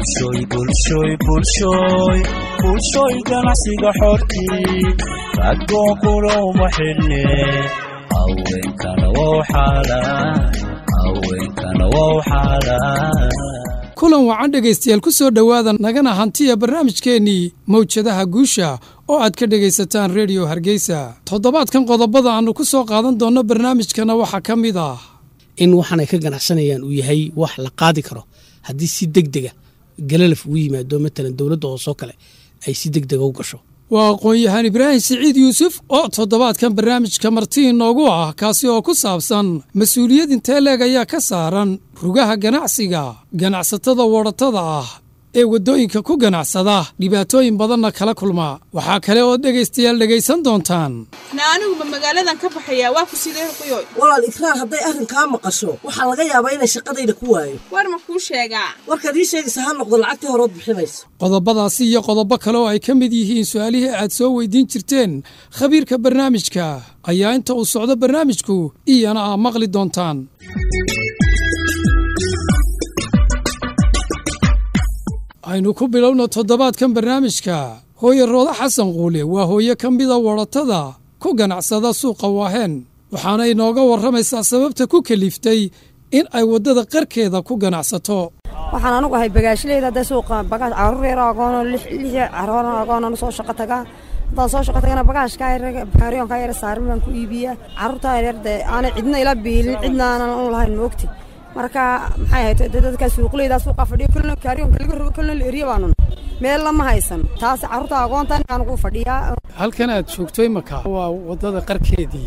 bulshoy bulshoy bulshoy bulshoy ganacsiga xortii ragoonkuna uma xidhne haweenkana wow xaalaan haweenkana wow xaalaan kulan wacan dhegaystayaal ku soo dhowaada nagana hantiya barnaamijkeennii mawjadaha guusha oo aad ka dhegaysataan rediyo hargeysa toddobaadkan qodobada aannu ku soo qaadan doonno barnaamijkana waxaa ka mid ah in waxaanay ka ganacsanayaan uu yahay wax la qaadi karo haddii si deg dega galalaf ugu yimaado matalan dowladda hoosoo kale ay si deg dega u gasho waa aqoon-yahaan ibraahim siciid yuusuf oo toddobaadkan barnaamijka marti inoogu ah kaasi oo ku saabsan mas-uuliyad intee leeg ayaa ka saaran rugaha ganacsiga ganacsatada wadhatada ah ee waddooyinka ku ganacsada dhibaatooyin badanna kala kulma waxaa kale oo dhegaystayaal dhegaysan doontaan na aniguba magaaladan ka baxayaa waa ku sidee ruqyoy walaal ikraar hadday arrinkaa maqasho waxaa laga yaabaa inay shaqadayda ku waayo war ma kuu sheegaa warkaad ii sheegaysa ha noqdo lacagtii horood bixinayso qodobadaasi iyo qodobo kale oo ay ka mid yihiin su-aalihii aad soo weydiin jirteen khabiirka barnaamijka ayaa inta uu socdo barnaamijku iyana aa maqli doontaan aynu ku bilowno toddobaadkan barnaamijka hooye roodo xasan quule waa hooye ka mida wadhatada ku ganacsada suuqa waaheen waxaana inooga warramaysaa sababta ku keliftay in ay waddada qarkeeda ku ganacsato waxaan anugu ahay bagaashlayda hadda suuqa bagaash caruur yar agoono lix caruur agoonan soo shaqo tagaa haddaan soo shaqo tagana bagaashka kaaryoonka yar saaran baan ku iibiyaa caruurtaa yar dee aanay cidna ila biilin cidna aanan u lahayn moogti marka maxay ahayd dadka suuqleyda suuqa fadhiyo kulna kaaryoonka laga rogo kulna la eriyo baanu meel lama haysan taas caruurta agoontan aan ugu fadhiyaa halkan aad joogto imaka waa waddada qarkeedii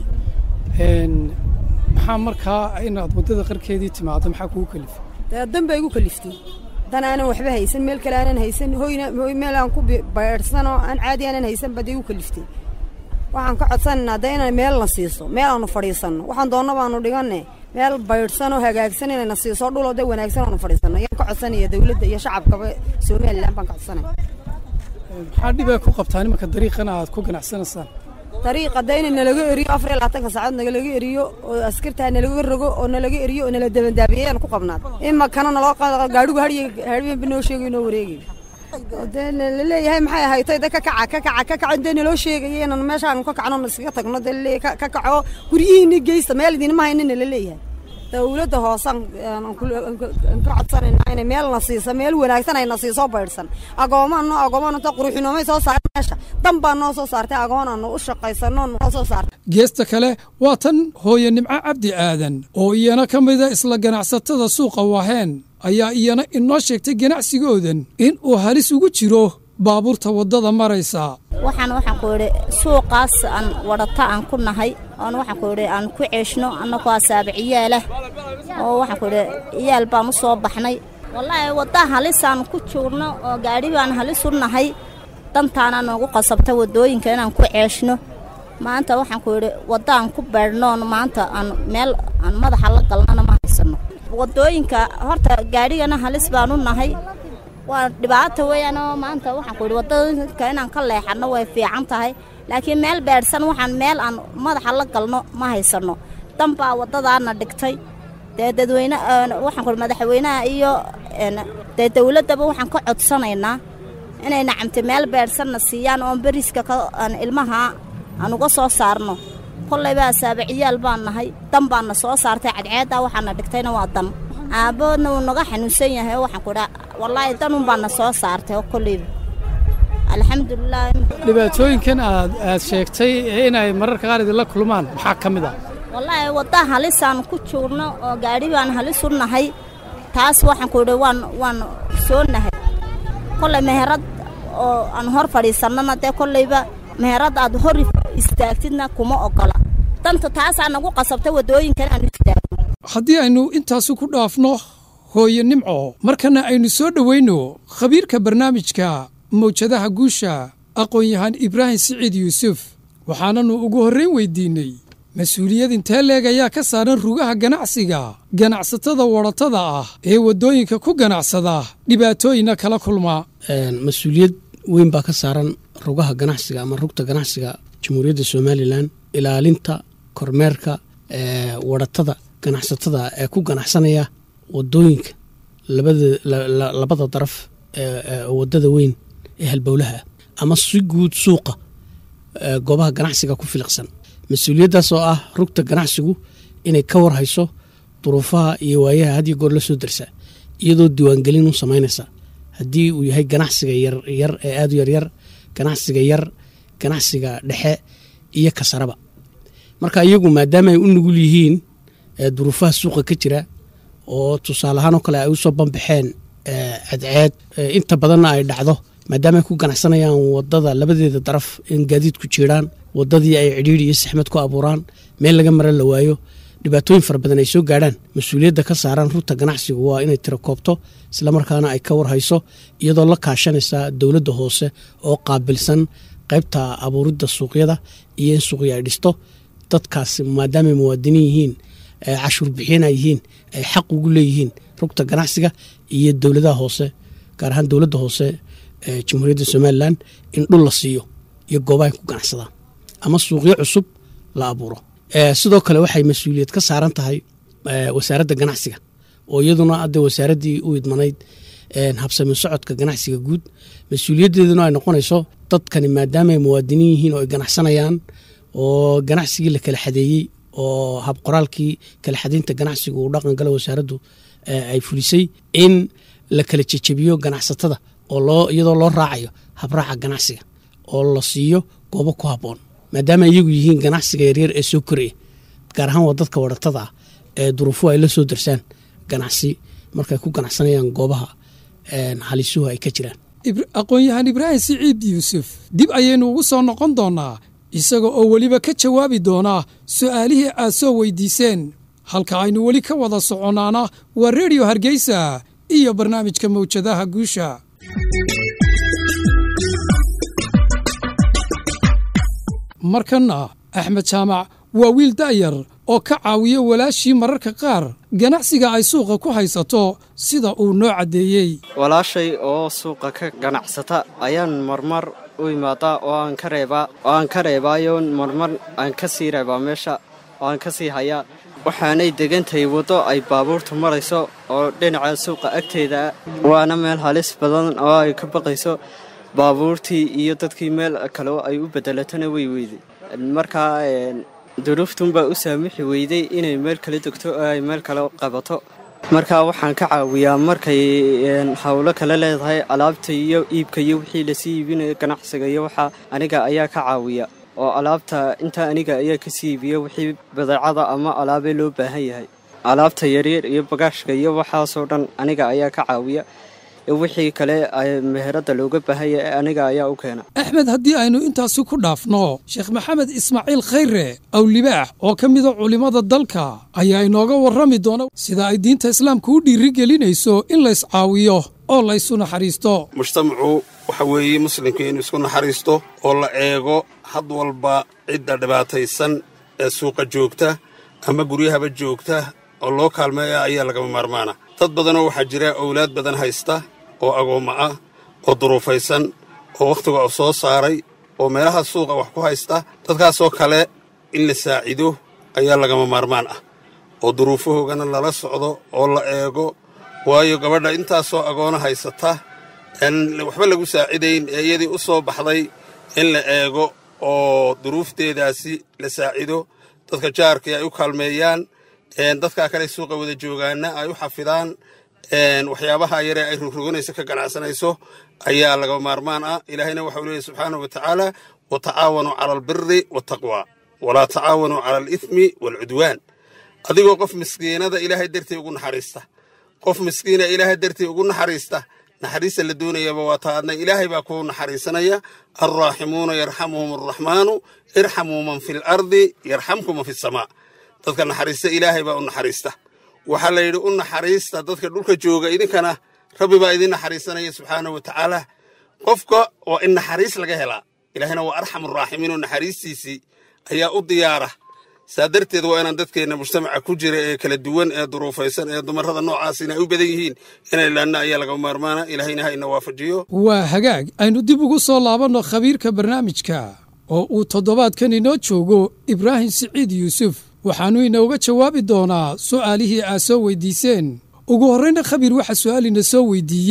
maxaa markaa inaad waddada qarkeedii timaado maxaa kugu kalifay dee dan baa igu kaliftay dan aanan waxba haysan meel kale aanan haysan hoyna hoy meel aan ku baydhsanoo aan caadi aanan haysan baa dee igu kaliftay waxaan ka codsananaa dee inay meel na siiso meel aanu fadhiisanno waxaan doonna baanu dhiganne meel baydhsanoo hagaagsan inayna siiso dhuloo dee wanaagsan aanu fadhiisanno ayaan ka codsanaya dawladda iyo shacabkaba somalilan baan ka codsanaya maxaa dhibaa ku qabtaa nimanka dariiqana aad ku ganacsanaysaan dariiqa dee ina nalaga eriyo afar iyo labaatanka saacood nagalaga eriyo oo askartaa nalaga rogo oo nalaga eriyo oo nala dabandaabiyeeyaan ku qabnaad imakana naloo gaadhigu hadhiyo hadhiyanba noo sheegayo noo wareegayo dee laleeyahay maxay ahaytay de ka kaca ka kaca ka kaca dee naloo sheegaya inaan meeshaan ka kacno iskaga tagno dee laleeyahay ka kaco guryihiina geysta meel idinma haynina laleeyahay dawladda hoosaan ka codsanayna inay meel na siiso meel wanaagsan ay na siiso baydhsan agoomaano agoomaanto quruxinoomay soo saaray meesha dan baa noo soo saartay agoonaanu u shaqaysano noo soo saartay geesta kale waa tan hooye nimco cabdi aadan oo iyana ka mida isla ganacsatada suuqa waaheen ayaa iyana inoo sheegtay ganacsigoodan in uu halis ugu jiro baabuurta waddada maraysa waxaan waxaan ku idhi suuqaas aan wadhata aan ku nahay oon waxaan ku idhi aan ku ceeshno annagoo asaabic iyaalah oo waxaan ku idhi iyaal baan u soo baxnay wallaahi wadda halisaan ku joogno oo gaadhi baan halis u nahay dantaana noogu qasabta waddooyinka inaan ku ceeshno maanta waxaan ku idhi wadda aan ku beedhnoon maanta aan meel aan madaxa la galnana ma haysanno waddooyinka horta gaadhigana halis baan u nahay waa dhibaata weeyaanoo maanta waxaan ku idhi waddooyinka inaan ka leexanno way fiican tahay laakiin meel beedhsan waxaan meel aan madaxa la galno ma haysanno dan baa waddadaana dhigtay dee dadweyne waxaan ku idhi madaxweynaha iyo dee dawladdaba waxaan ka codsanaynaa inay nacamta meel beedhsanna siiyaan oon beriska aan ilmaha aan uga soo saarno kollayba asaabaciyaal baan nahay dan baana soo saartay cadceeddaa waxaana dhigtayna waa dan aabboodna wuu naga xanuunsan yahay oo waxaan ku idhaa wallaahi danun baana soo saartay oo kollayba alxamdulilah dhibaatooyinkan aad aad sheegtay inay mararka qaar idinla kulmaan maxaa ka mid ah wallaahi wadda halisaan ku joogno oo gaadhi baan halis u nahay taas waxaan ku idhi waan waan soo nahay kollay meherad oo aan hor fadhiisannana dee kollayba meherad aad hor istaagtidna kuma oggola danta taasaa nagu qasabta waddooyinkan aanu istaagno haddii aynu intaasu ku dhaafno hooye nimco markana aynu soo dhowayno khabiirka barnaamijka mawjadaha guusha aqoon-yahaan ibraahim siciid yuusuf waxaananu ugu horrayn weydiinnay mas-uuliyad intee leeg ayaa ka saaran rugaha ganacsiga ganacsatada wadhatada ah ee waddooyinka ku ganacsada dhibaatooyinna kala kulma mas-uuliyad weyn baa ka saaran rugaha ganacsiga ama rugta ganacsiga jamhuuriyadda somalilan ilaalinta kormeerka wadhatada ganacsatada ee ku ganacsanaya wadooyinka labada daraf wadada weyn ee halbowlaha ama si guud suuqa goobaha ganacsiga ku filiqsan mas-uuliyaddaas oo ah rugta ganacsigu inay ka warhayso duruufaha iyo waayaha had iyo goor la soo darsaa iyadoo diiwaangelin u samaynaysa haddii uu yahay ganacsiga yaryar ee aada u yaryar ganacsiga yar ganacsiga dhexe iyo kasaraba marka iyagu maadaama ay u nugul yihiin duruufaha suuqa ka jira oo tusaale ahaan oo kale ay usoo banbaxeen cadceed inta badanna ay dhacdo maadaama ay ku ganacsanayaan wadada labadeeda daraf in gaadiidku jiiraan wadadii ay cidhiiri iyo saxmad ku abuuraan meel laga mara la waayo dhibaatooyin fara badan ay soo gaadhaan mas-uuliyadda ka saaran rugta ganacsigu waa inay tiro koobto islamarkaana ay ka warhayso iyadoo la kaashanaysa dowladda hoose oo qaabilsan qaybta abuuridda suuqyada iyo in suuqya ay dhisto dadkaas maadaamay muwaadiniin yihiin cashuur bixiyana yihiin ay xaq ugu leeyihiin rugta ganacsiga iyo dowladaha hoose gaar ahaan dowladda hoose ee jamhuuriyadda somalilan in dhul la siiyo iyo goobahay ku ganacsadaan ama suuqyo cusub la abuuro sidoo kale waxay mas-uuliyad ka saaran tahay wasaaradda ganacsiga oo iyaduna hadda wasaaraddii u idmanayd habsami socodka ganacsiga guud mas-uuliyaddeeduna ay noqonayso dadkani maadaamaay muwaadiniin yihiin oo ay ganacsanayaan oo ganacsigii la kala xadeeyey oo habqoraalkii kala xadaynta ganacsigu uu dhaqan gala wasaaraddu ay fulisay in la kala jejebiyo ganacsatada oo loo iyadoo loo raacayo habraaca ganacsiga oo la siiyo goobo ku habboon maadaama iyagu yihiin ganacsiga yaryar ee soo koraya gaar ahaan waa dadka waratada ah ee duruufuhu ay la soo darsaan ganacsi markay ku ganacsanayaan goobaha halisuhu ay ka jiraan aqoon-yahaan ibraahim siciid yuusuf dib ayaynu ugu soo noqon doonnaa isaga oo weliba ka jawaabi doonaa su'aalihii aad soo weydiiseen halka aynu weli ka wada soconnaana waa rediyo hargeysa iyo barnaamijka mawjadaha guusha markanna axmed jaamac waa wiil da'yar oo ka caawiya walaashii mararka qaar ganacsiga ay suuqa ku haysato sida uu noo caddeeyey walaashay oo suuqa ka ganacsata ayaan marmar u imaadaa oo aan ka reebaa oo aan ka reebaayo marmar aan ka sii reebaa meesha oo aan ka sii hayaa waxaanay degantahay waddo ay baabuurtu marayso oo dhinaca suuqa agteeda waana meel halis badan oo ay ka baqayso baabuurtii iyo dadkii meel kale ay u bedelatana way weyday markaa duruuftunbaa u saamixi weyday inay meel kale degto oo ay meel kale qabato markaa waxaan ka caawiyaa markay howlo kale leedahay alaabta iyo iibka iyo wixii lasii iibinayo ganacsiga iyo waxaa aniga ayaa ka caawiya oo alaabta intaa aniga ayaa kasii iibiya wixii badeecada ama alaabee loo baahan yahay alaabta yaryar iyo bagaashka iyo waxaasoo dhan aniga ayaa ka caawiya wixii kale meherada looga baahanya ee aniga ayaa u keena axmed haddii aynu intaasi ku dhaafno sheekh maxamed ismaaciil khayre awlibaax oo ka mida culimmada dalka ayaa inooga warrami doona sida ay diinta islaamka u dhiirigelinayso in layscaawiyo oo laysu naxariisto mujtamacu waxa weeye muslimka inuu isku naxariisto oo la eego had walba cidda dhibaataysan ee suuqa joogta ama guryahaba joogta oo loo kaalmeeya ayaa lagama maarmaana dad badanoo waxaa jira owlaad badan haysta oo agoommo ah oo duruufaysan oo wakhtiga u soo saaray oo meelaha suuqa wax ku haysta dadkaasoo kale in la saacido ayaa lagama maarmaan ah oo duruufahoogana lala socdo oo la eego waayo gabadha intaasoo agoono haysata aan waxba lagu saacidayn ee iyadii u soo baxday in la eego oo duruufteedaasi la saacido dadka jaarkii ay u kaalmeeyaan dadkaa kale suuqa wada joogaana ay u xafidaan waxyaabaha yaree ay rogroganayso ka ganacsanayso ayaa laga maarmaan ah ilaahayna waxau leeyahy subxaanahu wa tacaala wa tacaawanuu cala albiri waataqwa walaa tacaawanuu cala alithmi waalcudwaan adigoo qof miskiinada ilaahay dartii ugu naxariista qof miskiina ilaahay dartii ugu naxariista naxariista la doonayaba waa taadna ilaahay baa kuu naxariisanaya alraaximuuna yarxamuhum arraxmaanu irxamuu man fi lardi yarxamkum man fi samaa dadka naxariista ilaahay baa u naxariista waxaa la yidhi u naxariista dadka dhulka jooga idinkana rabbi baa idin naxariisanaya subxaanahu wa tacaala qofka waa in naxariis laga helaa ilaahayna waa arxamu raaximiin oo naxariistiisii ayaa u diyaara saa darteed waa inaan dadkeenna mujtamaca ku jira ee kala duwan ee duruufaysan ee dumarrada noocaasina ay u badan yihiin inay laanna ayaa laga maarmaana ilaahayna ha ina waafajiyo waa hagaag aynu dib ugu soo laabanno khabiirka barnaamijka oo uu toddobaadkan inoo joogo ibraahim siciid yuusuf waxaannu inooga jawaabi doonaa su'aalihii aad soo weyddiiseen ugu horrayna khabiir waxaa su'aalina soo weyddiiyey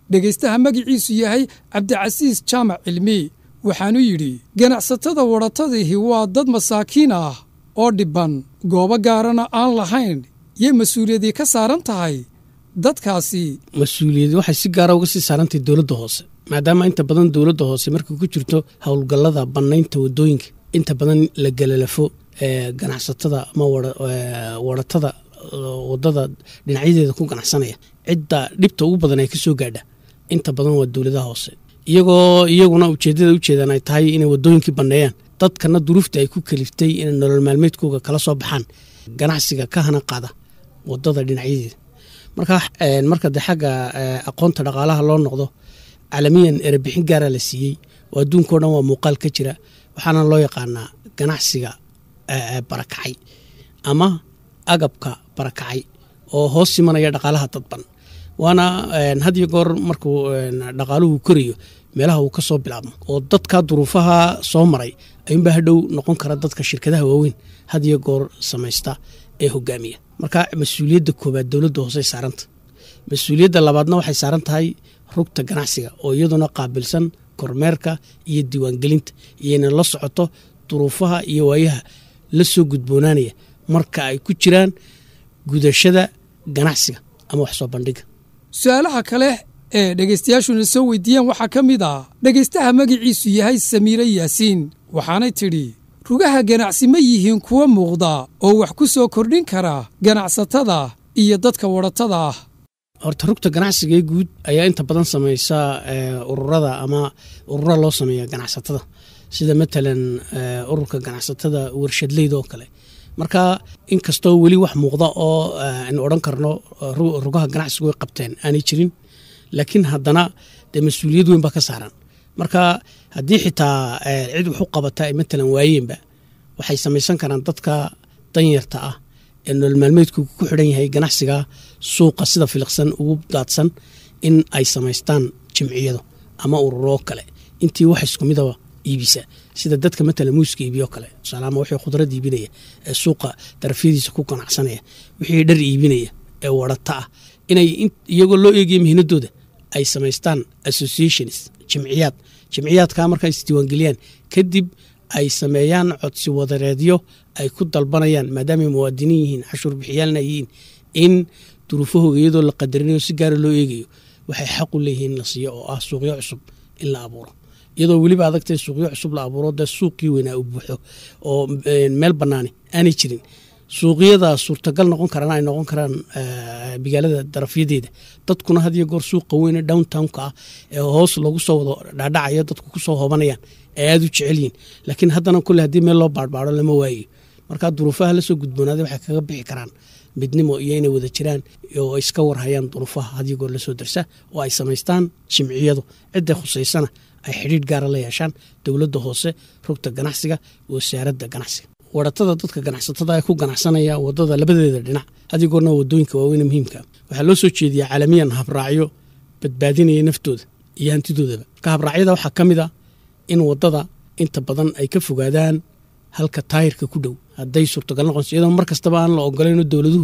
dhegaystaha magiciisu yahay cabdicasiis jaamac cilmi waxaanu yidhi ganacsatada wadhatadiihi waa dad masaakiin ah oo dhibban goobo gaarana aan lahayn yay mas-uuliyadii ka saaran tahay dadkaasi mas-uuliyad waxay si gaara uga sii saarantahay dowladda hoose maadaama inta badan dowladda hoose markay ku jirto howlgallada bannaynta waddooyinka inta badan la galalafo ganacsatada ama wadhatada waddada dhinacyadeeda ku ganacsanaya cidda dhibta ugu badan ay ka soo gaadha inta badan waa dowladaha hoose iyagoo iyaguna ujeeddada ujeedaan ay tahay inay waddooyinkii banneeyaan dadkana duruufta ay ku kaliftay inay nolol maalmeedkooga kala soo baxaan ganacsiga ka hana qaada waddada dhinacyadeeda marka marka de xagga aqoonta dhaqaalaha loo noqdo caalamiyan erebixin gaara la siiyey oo adduunkao dhan waa muuqaal ka jira waxaana loo yaqaanaa ganacsiga barakacay ama agabka barakacay oo hoos simanaya dhaqaalaha dadban waana had iyo goor markuu dhaqaaluhu korayo meelaha uu ka soo bilaabmo oo dadka duruufaha soo maray ayuunbaa hadhow noqon kara dadka shirkadaha waaweyn had iyo goor samaysta ee hogaamiya marka mas-uuliyadda koobaad dowladda hoosey saaranta mas-uuliyadda labaadna waxay saaran tahay rugta ganacsiga oo iyaduna qaabilsan kormeerka iyo diiwaangelinta iyayna la socoto duruufaha iyo waayaha la soo gudboonaanaya marka ay ku jiraan gudashada ganacsiga ama wax soo bandhiga su-aalaha kale ee dhegaystayaashuna soo weydiiyeen waxaa ka mid ah dhegaystaha magiciisu yahay samiire yaasiin waxaanay tidhi rugaha ganacsi ma yihiin kuwa muuqda oo wax ku soo kordhin kara ganacsatada iyo dadka wadhatada ah horta rugta ganacsiga ee guud ayaa inta badan samaysa ururada ama urura loo sameeya ganacsatada sida matalan ururka ganacsatada warshadleyda oo kale marka inkastoo weli wax muuqda oo aynu odhan karno rugaha ganacsigu way qabteen aanay jirin laakiin haddana dee mas-uuliyad weyn baa ka saaran marka haddii xitaa cid wax u qabata ay matalan waayeenba waxay samaysan karaan dadka danyarta ah ee nolol maalmeedku ku xidhan yahay ganacsiga suuqa sida filiqsan ugu daadsan in ay samaystaan jimciyado ama ururoo kale intii wax isku midaba iibisa sida dadka matalan muuska iibiyo kale tusaalaama wixii khudrad iibinaya ee suuqa darafyadiisa ku ganacsanaya wixii dhar iibinaya ee wadhata ah inay iyagoo loo eegaya mihinadooda ay samaystaan associations jimciyaad jimciyaadkaa markaa isdiiwaangeliyaan kadib ay sameeyaan codsi wadareedyo ay ku dalbanayaan maadaamay muwaadiniin yihiin cashuur bixiyaalna yihiin in duruufahooga iyadoo la qadarinayo si gaara loo eegayo waxay xaq u leeyihiin in la siiyo oo ah suuqyo cusub in la abuuro iyadoo weliba adagtay suuqyo cusub la abuuro dee suuqii weynaa u buuxo oo meel bannaani aanay jirin suuqyada suurtagal noqon karaan ay noqon karaan magaalada darafyadeeda dadkuna had iyo goor suuqa weyne downtownka ah ee hoos lagu soo wado dhaadhacayo dadku kusoo hobanayaan ay aada u jecel yihin laakiin haddana kule haddii meel loo baarbaaro lama waayo markaa duruufaha lasoo gudboonaaday waxay kaga bixi karaan midnimo iyo inay wada jiraan oo ay iska warhayaan duruufaha had iyo goor lasoo darsa oo ay samaystaan jimciyadu cidday khusaysana ay xidhiidh gaara la yeeshaan dowladda hoose rugta ganacsiga wasaaradda ganacsiga wadhatada dadka ganacsatada ee ku ganacsanaya wadada labadeeda dhinac haddii goorna wadooyinka waaweyne muhiimka waxaa loo soo jeediyaa caalamiyan habraacyo badbaadinaya naftooda iyo hantidoodaba marka habraacyada waxaa ka mid a in wadada inta badan ay ka fogaadaan halka taayirka ku dhow hadday suurtagal noqonso iyadoo mar kastaba aan la ogolayno dowladuhu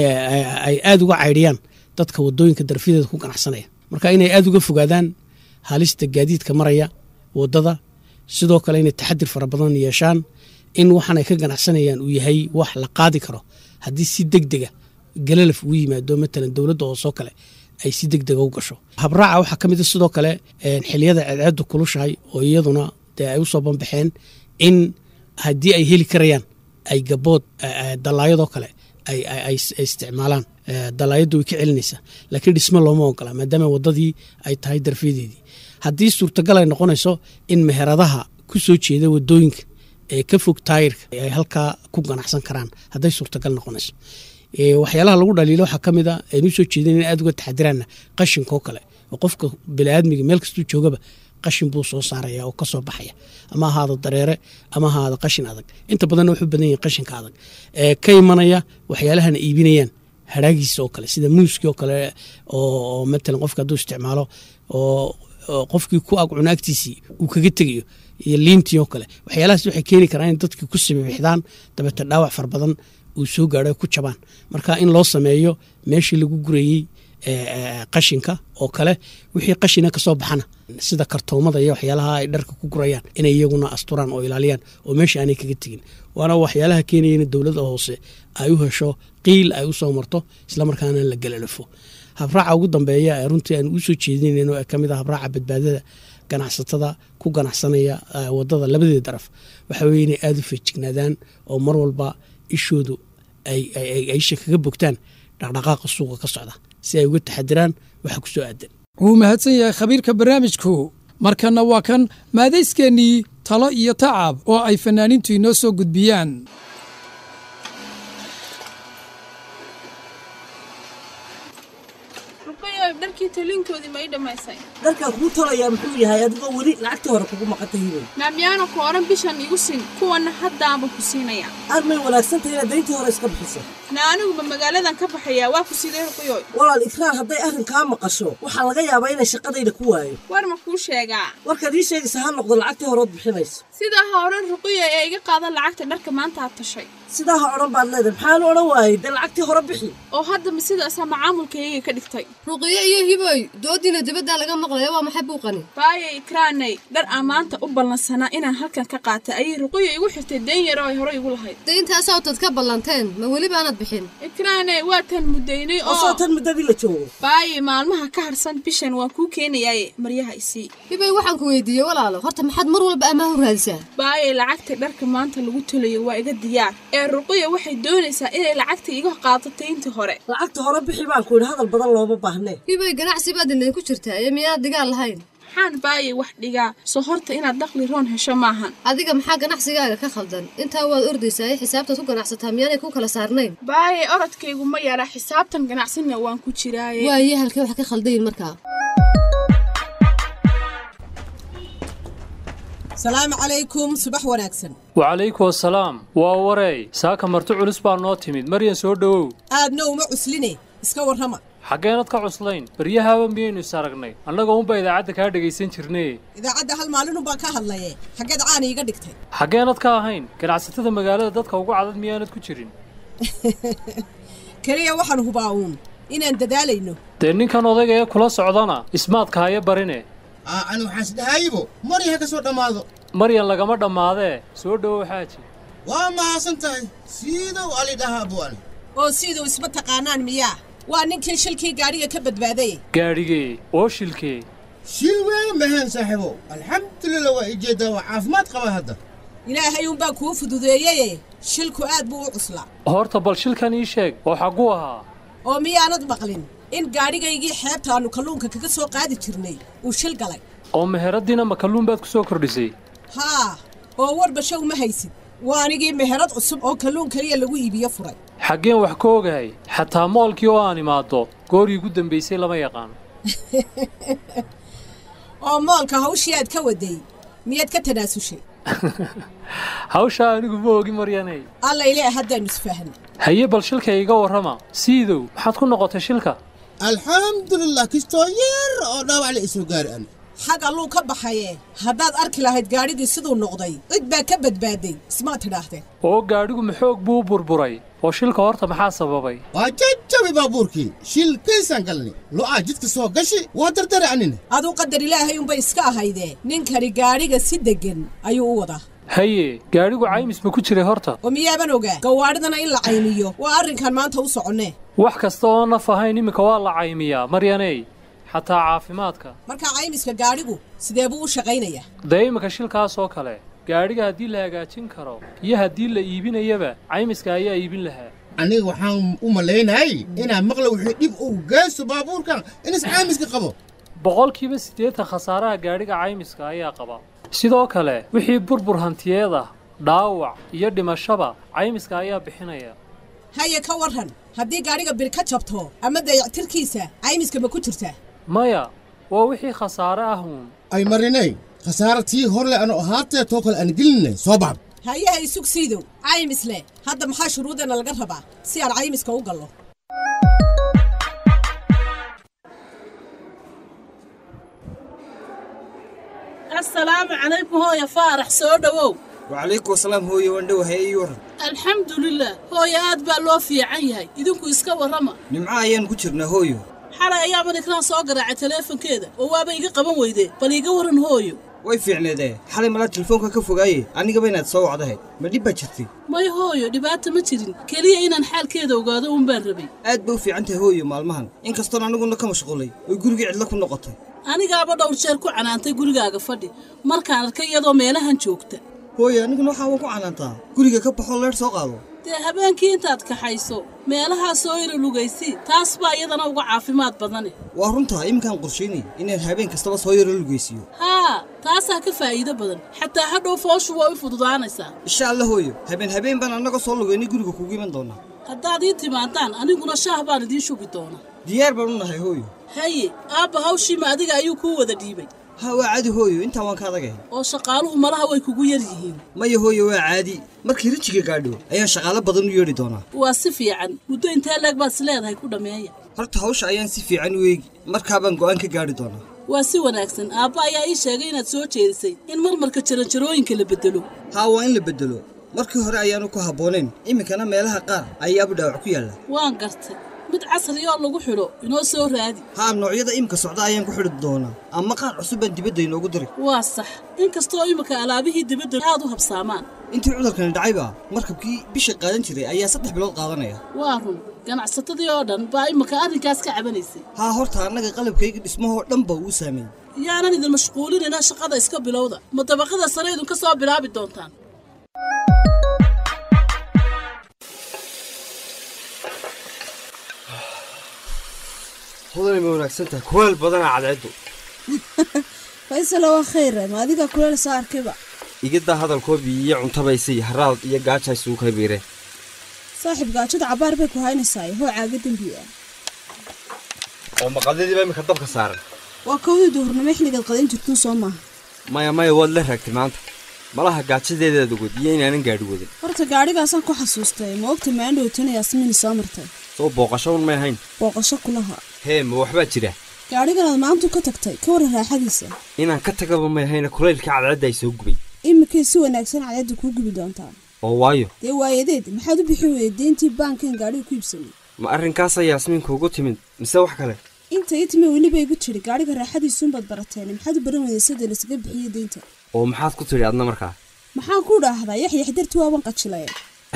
ay aada uga caydhiyaan dadka wadooyinka darafyadeeda ku ganacsanaya marka inay aada uga fogaadaan halista gaadiidka maraya wadada sidoo kale inay taxadir fara badan yeeshaan in waxaan ay ka ganacsanayaan uu yahay wax la qaadi karo haddii si deg dega galalaf ugu yimaado matalan dowladda hoosoo kale ay si deg dega u gasho habraaca waxaa ka mid a sidoo kale xiliyada ceedceeddu kulushahay oo iyaduna dee ay usoo banbaxeen in haddii ay heli karayaan ay gabood dalaayadoo kale ay isticmaalaan dalaayaddu way ka celinaysaa laakiin dhismo looma ogola maadaama waddadii ay tahay darfyadeedii haddii suurtagal ay noqonayso in meheradaha ku soo jeeda wadooyinka ee ka fog taayirka ay halkaa ku ganacsan karaan hadday suurtagal noqonayso waxyaalaha lagu dhaliilo waxaa ka mid a aynu soo jeedin in aad uga taxadiraana qashinkoo kale oo qofka biniaadmiga meel kastuu joogaba qashin buu soo saaraya oo kasoo baxaya ama ahaada dareere ama ahaada qashin adag inta badanna wuxuu badan yahin qashinka adag ee ka imanaya waxyaalahana iibinayaan haraagiisa oo kale sida muuskii oo kale oo matalan qofka hadduu isticmaalo oo qofkii ku ag cunaagtiisii uu kaga tegayo iyo liintii oo kale waxyaalahaas waxay keeni karaan in dadkii ku sibibixdaan dabeete dhaawac far badan uu soo gaadho ku jabaan marka in loo sameeyo meeshii lagu gurayey qashinka oo kale wixii qashina kasoo baxana sida kartoomada iyo waxyaalaha ay dharka ku gurayaan inay iyaguna asturaan oo ilaaliyaan oo meesha aanay kaga tegin waana waxyaalaha keenaya in dowladda hoose ay u hesho qiil ay usoo marto islamarkaana la galalafo habraaca ugu dambeeya ee runtii aan ugu soo jeedinayn oo kamid ah habraaca badbaadada ganacsatada ku ganacsanaya wadada labadeeda daraf waxa weye inay aada u feejignaadaan oo mar walba ishoodu aysha kaga bogtaan dhaqdhaqaaqa suuqa ka socda si ay uga taxadiraan waxa ku soo aadan wuu mahadsan yahay khabiirka barnaamijku markanna waa kan maadayskeenii talo iyo tacab oo ay fanaaniintu inoo soo gudbiyaan dharkii talinkoodii ma ii dhammaysay dharkaan kuu tolayaa muxuu yahay adigoo weli lacagtii hore kugu maqanta hibay maamyaana ku odhan bishan igu sin kuwanna haddaanba ku siinaya armay wanaagsantahay inaad dayntii hore iska bixiso na aniguba magaaladan ka baxayaa waa ku sidee ruqyoy walaal ikraar hadday arrinkaa maqasho waxaa laga yaabaa inay shaqadayda ku waayo war ma kuu sheegaa warkaad ii sheegaysa ha noqdo lacagtii horeod bixinayso sidaa ha odhan ruqyo ee iga qaadan lacagta dharka maanta aad tashay sidaa ha odhan baad leedahay maxaanu odhan waayey dee lacagtii hore bixi oo hadda ma sidaasaa macaamulkayga ka dhigtay ruqiyo iyo hiboy doodiina dibaddaa laga maqlaya waa maxay buuqani baaya ikraanay dhar aan maanta u ballansanaa inaan halkan ka qaatay ayay ruqiyo igu xirtay dayn yar oo ay hore igu lahayd dayntaasoo tad ka ballanteen ma weli baanad bixin ikraanay waa tan muddaynay oo soo tan muddadii la joogo baaya maalmaha ka harsan bishan waan kuu keenayaaye maryaha isii hiboy waxaan ku weydiiyey walaalo horta maxaad mar walba ammaan u raadisaa baayay lacagta dharka maanta lagu tolayo waa iga diyaar ee ruqiya waxay doonaysaa inay lacagta iga qaadato tayntii hore lacagta hore bixi baan ku yidhi hadal badan looma baahnee hiboy ganacsi baad idinku jirtaa ee miyaad digaal lahayn maxaan baayay wax dhigaa soo horta inaad dakhli roon hesho maahan adiga maxaa ganacsigaaga ka khaldan intaa waad ordaysaa ee xisaabtaad ku ganacsataa miyaanay ku kala saarnayn baayay orodkaygu ma yara xisaabtan ganacsinna waan ku jiraaye waaye halkee wax ka khaldayin markaa salaamu calaykum subax wanaagsan wacalaykum asalaam waa wareey saaka marti culus baa noo timid maryan soo dhowow aadna uma cusline iska warrama xaggeenad ka cuslayn baryahaaba miyaynu is aragnay annagoo unba idaacadda kaa dhegaysan jirnay idaacadda hal maalinunbaan ka hadlaye xaggeed caani iga dhigtay xaggeenad ka ahayn ganacsatada magaalada dadka ugu cadad miyaanad ku jirin keliya waxaan hubaa uun inaan dadaalayno dee ninkan odayga ee kula socdana ismaadka haya barine ani waxaan isdhahaayibo marya ha ka soo dhammaado maryan lagama dhammaadee soo dhowow xaaji waa mahadsan tahay siidow ali dhahaa buani oo siduu isma taqaanaan miyaa waa ninkii shilkii gaadhiga ka badbaaday gaadhigee oo shilkee shil weyn maheen saaxiibow alxamdulilah waa ijeeddaa waa caafimaad qaba hadda ilaahay uunbaa kuu fududeeyeye shilku aad buu u cuslaa horta bal shilkan ii sheeg oo xagguu ahaa oo miyaanad maqlin in gaadhigaygii xeebtaannu kalluunka kaga soo qaadi jirnay uu shil galay oo meheradiina ma kalluun baad ku soo kordhisay haa oo warba show ma haysid waa anigii meherad cusub oo kalluun keliya lagu iibiyo furay xaggeen wax ka ogahay xataa moolkii oo aan imaaddo goorii ugu dambaysay lama yaqaan oo moolka hawshii aad ka waday miyaad ka tanaasushay hawshaa anigu ma ogi maryanay allayle haddaannu isfahanay haye bal shilka iga warrama siidow maxaad ku noqotay shilka alxamdulilah kistoo yar oo dhaawac la isoo gaari ani xag alluu ka baxaye haddaad arki lahayd gaadhigii siduu noqday cid baa ka badbaaday ismaad tidhaahdeen oo gaadhigu maxoog buu u burburay oo shilka horta maxaa sababay waa jajabi baabuurkii shil kaysaan galnay lo'aa jidka soo gashi waa dardara anina aduu qadar ilaahay unbay iska ahaydee ninkani gaadhiga si deggan ayuu u wadaa haye gaadhigu caymis ma ku jiray horta oo miyaaban ogaa gawaadhidana in la caymiyo waa arrinkan maanta u soconnee wax kasta oo naf ahayn iminka waa la caymiyaa maryaney xataa caafimaadka markaa caymiska gaadhigu sidee buu u shaqaynayaa dee iminka shilkaas oo kale gaadhiga haddii la hagaajin karo iyo haddii la iibinayaba caymiska ayaa iibin lahaa aniga waxaan u malaynahay inaa maqla wixii dhib uu geysto baabuurkan inas caymiska qabo boqolkiiba siddeetan khasaaraha gaadhiga caymiska ayaa qaba sidoo kale wixii burbur hantiyeed ah dhaawac iyo dhimashaba caymiska ayaa bixinaya haye ka warran haddii gaadhiga bir ka jabto ama dayactirkiisa caymiska ma ku jirtaa maya waa wixii khasaare ah uun ay marinay khasaara tii hor leh anu ahaatee too kale aan gelinay soo baxb hayaha isug siidow caymis leh hadda maxaa shuruudana laga rabaa si aan caymiska u gallo asalaamu calaykum hooya faarax soo dhowow wacalaykum asalaam hooye wandhowahay ii warran alxamdulilah hooya aad baa loo fiican yahay idinku iska warrama nimco ayaan ku jirnaa hooyo xalay ayaaban ikraan soo garaacay taleefankeeda oo waaba iga qaban weyde bal iiga waran hooyo way fiicneedee xalay malaa telefoonka ka fogaaye anigaba inaad soo wacdahayd ma dhib baa jirtay may hooyo dhibaata ma jirin keliya inaan xaalkeeda ogaado uun baan rabay aad bay u fiican tahay hooyo maalmahan inkastoon aniguna ka mashquulay oy gurigii cidlo ku noqotay anigaaba dhowr jeer ku canaantay gurigaaga fadhi markaan arkay iyadoo meelahan joogta hooyo aniguna waxaa waan ku canaantaa guriga ka baxoo leer soo qaado dee habeenkii intaad kaxayso meelahaa soo ira lugaysi taas baa iyadana uga caafimaad badane waa runtaa iminkaan qorshaynay inaan habeen kastaba soo yaro lugaysiiyo haa taasaa ka faa'iido badan xataa hadhow fooshu waa u fududaanaysaa insha alla hooyo habeen habeen baan annaga soo lugaynay guriga kugu iman doonaa haddaad ii timaadaan aniguna shaah baan idiin shubi doonaa diyaar baan u nahay hooyo haye aabba hawshiima adiga ayuu kuu wada dhiibay ha waa caadi hooyo intaa waan ka adagahay oo shaqaaluhu malaha way kugu yar yihiin maya hooyo waa caadi markii rijiga gaadho ayaan shaqaalo badan u yeedhi doonaa waa si fiican muddo intee leeg baad is leedahay ku dhammeeya horta hawsha ayaan si fiican u eegi markaabaan go'aan ka gaadhi doonaa waa si wanaagsan aabba ayaa ii sheegay inaad soo jeedisay in marmarka jaranjarooyinka la beddelo haa waa in la beddelo markii hore ayaanu ku habboonayn iminkana meelaha qaar ayaaba dhaawac ku yaalla waan gartay mid casri oo lagu xidho inoo soo raadi haa noocyada imika socda ayaan ku xidhi doonaa ama qaar cusub baan dibadda inoogu diri waa sax inkastoo imika alaabihii dibadda aad u habsaamaan intii cudurkani dhacayba markabkii bisha qaadan jiray ayaa saddex bilood qaadanaya waa run ganacsatadii oo dhan baa imika arrinkaas ka cabanaysay haa horta annaga qalabkayga dhismahoo dhan ba uu saameeyey yaanan idin mashquulinina shaqada iska bilowda ma dabaqada sare idinka soo bilaabi doontaan hudani ma wanaagsantahay kuweel badana cadceeddu faysalo waa khayre ma adiga kuleel soo arkayba igiddaa hadalkoobii iyo cuntabaysay haraad iyo gaaja isugu kaybiireen saaxiib gaajada cabaar bay ku haynaysaa hoo caaga dembi ah oo maqadadiiba iminka dabka saaran waa kowdii duhurnimo xilligaad qadan jirtun soo maaha maya maya waad la raagtay maanta malaha gaajadeedaad ogod iyo inaanan gaadhi wadin horta gaadhigaasaan ku xasuustay ma ogta maandhowtana yaasmiini soo martay soo booqasho un may ahayn booqasho kulaha hee ma waxbaa jira gaadhiganaad maantu ka tagtay ka waran raaxadiisa inaan ka tagaba may ahayna kulaylka cadceedda ay soo gubay iminkay si wanaagsan cadceedda kuu gubi doontaa oo waayo dee waayadeed maxaad u bixi weyday deyntii baankan gaadhiga ku iibsanay ma arrinkaasaa yaasmiinka ugu timid mise wax kale inta ii timi weliba igu tidhi gaadhiga raaxadiisuunbaad barateen maxaad u baran weyday sida laysaga bixiyo deynta oo maxaad ku tidhi adna markaa maxaan ku dhaahdaa yaxyax darti waaban qajilaye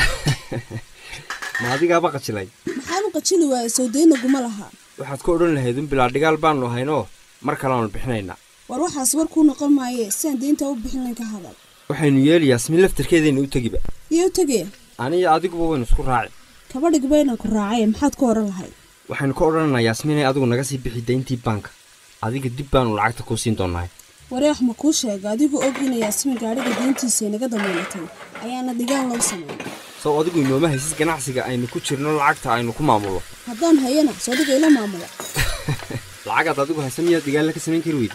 ma adigaaba qajilay maxaan u qajili waayay soo daynaguma lahaa waxaad ku odhan lahayd un bilaa dhigaal baannu ahaynoo mar kaleaanu bixinaynaa war waxaas war kuu noqon maaye siaan deynta u bixin layn ka hadal waxaynu yeeli yaasmiin laftarkeedayna u tegiba iyo u tegaya aniyo adiguba waynu isku raaci kabadhig bayna ku raacay maxaad ku odhan lahayd waxaynu ka odhanaynaa yaasmiinay adigu naga sii bixi dayntii baanka adiga dib baanu lacagta kuu siin doonahay wareex ma kuu sheega adigu og ina yaasmiin gaadhiga deyntiisa inaga damaynatay ayaana dhigaan loo sameeyay sow adigu inooma haysis ganacsiga aynu ku jirno lacagta aynu ku maamulo haddaan hayana soo dhiga ila maamula lacagaad adigu haysa miyaad dhigaalla ka samayn kari weyda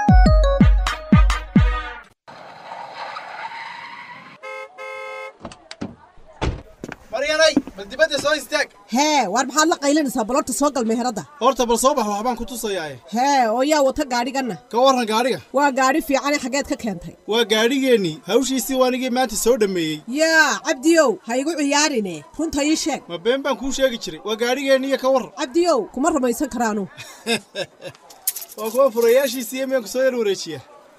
maryanay bal dibadda soo istaag hee waar maxaad la qaylanaysaa balorta soo gal meherada horta bal soo bax waxbaan ku tusayaaye hee oo yaa wata gaadhiganna ka warran gaadhiga waa gaadhi fiicane xaggeed ka keentay waa gaadhigeennii hawshiisii waanigii maanta soo dhammeeyey yaa cabdiyow ha igu ciyaarine runta ii sheeg ma been baan kuu sheegi jiray waa gaadhigeenniiyo ka warran cabdiyow kuma rumaysan karaanu waa kuwa furayaashiisiiyo miyaan ku soo yar wareejiya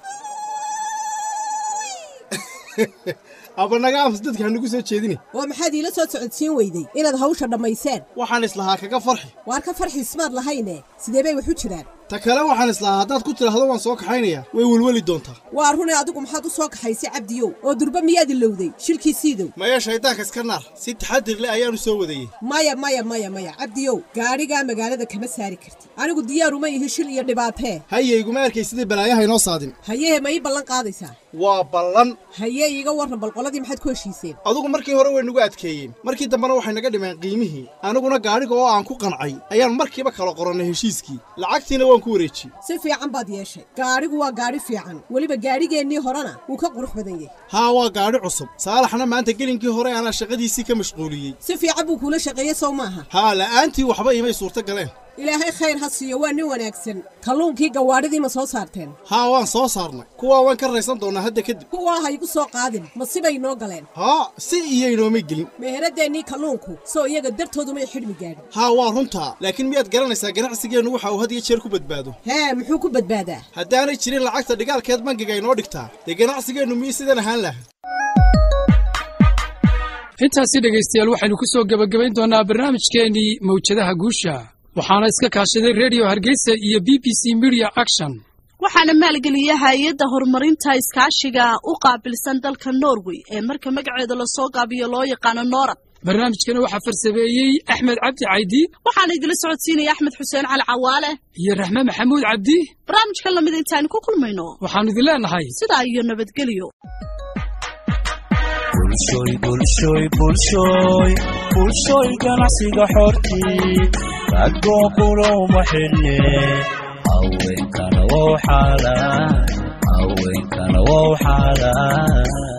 aba naga aamus dadka hanagu soo jeedine oo maxaad iila soo socodsiin weyday inaad hawsha dhammayseen waxaan islahaa kaga farxi waar ka farxiismaad lahayne sidee bay wax u jiraan ta kale waxaan islahaa haddaad ku tidhaahdo waan soo kaxaynayaa way welweli doontaa waa runay adigu maxaad u soo kaxaysay cabdiyow oo durba miyaad ilowday shilkii siidow maya shayddaanka iska naar si taxadir leh ayaanu soo wadayey maya maya maya maya cabdiyow gaadhigaa magaalada kama saari kartid anigu diyaaruma ihi shil iyo dhibaatee haye iguma arkay sidai balaayaha inoo saadin hayehe ma ii ballan qaadaysaa waa ballan haye iiga warran balqoladii maxaad ku heshiiseen adugu markii hore way nagu adkeeyeen markii dambena waxay naga dhimeen qiimihii aniguna gaadhiga oo aan ku qancay ayaan markiiba kala qorannay heshiiskii lacagtiina waan ku wareejiyey si fiican baad yeeshay gaadhigu waa gaadhi fiican weliba gaadhigeennii horena wuu ka qurux badan yahay haa waa gaadhi cusub saalaxna maanta gelinkii hore anaa shaqadiisii ka mashquuliyey si fiican buu kuula shaqeeyey sow maaha haa la'aantii waxba imay suurto galeen ilaahay khayr ha siiyo waa nin wanaagsan kalluunkii gawaadhidii ma soo saarteen haa waan soo saarnay kuwaa waan ka raysan doonnaa hadda kadib kuwaa ha igu soo qaadin ma sibay noo galeen haa si iyaynooma gelin meeheradeennii kalluunku soo iyaga dartoodumay xidhmi gaadhin haa waa runtaa laakiin miyaad garanaysaa ganacsigeennu waxa uu had iyo jeer ku badbaado hee muxuu ku badbaadaa haddaanay jirin lacagta dhigaalkeed bangiga inoo dhigtaa dee ganacsigeennu miyay sidan ahaan laha intaasi dhegaystayaal waxaynu ku soo gebagabayn doonnaa barnaamijkeennii mawjadaha guusha waxaana iska kaashaday rediyo hargeysa iyo b b c media action waxaana maalgeliya hay-adda horumarinta iskaashiga u qaabilsan dalka norway ee marka magaceeda lasoo gaabiyo loo yaqaano noorad barnaamijkana waxaa farsameeyey axmed cabdi caydi waxaana idila socodsiinaya axmed xuseen cali cawaale iyo raxme maxamuud cabdi barnaamijkan lamid intaaynu ku kulmayno waxaannu idin leenahay sidaa iyo nabadgelyo bulshoy bulshoy bulshoy bulshoy ganacsiga xortii ragoo kulowma xidhne haweenkana wow xaalaan haweenkana wow xaalaan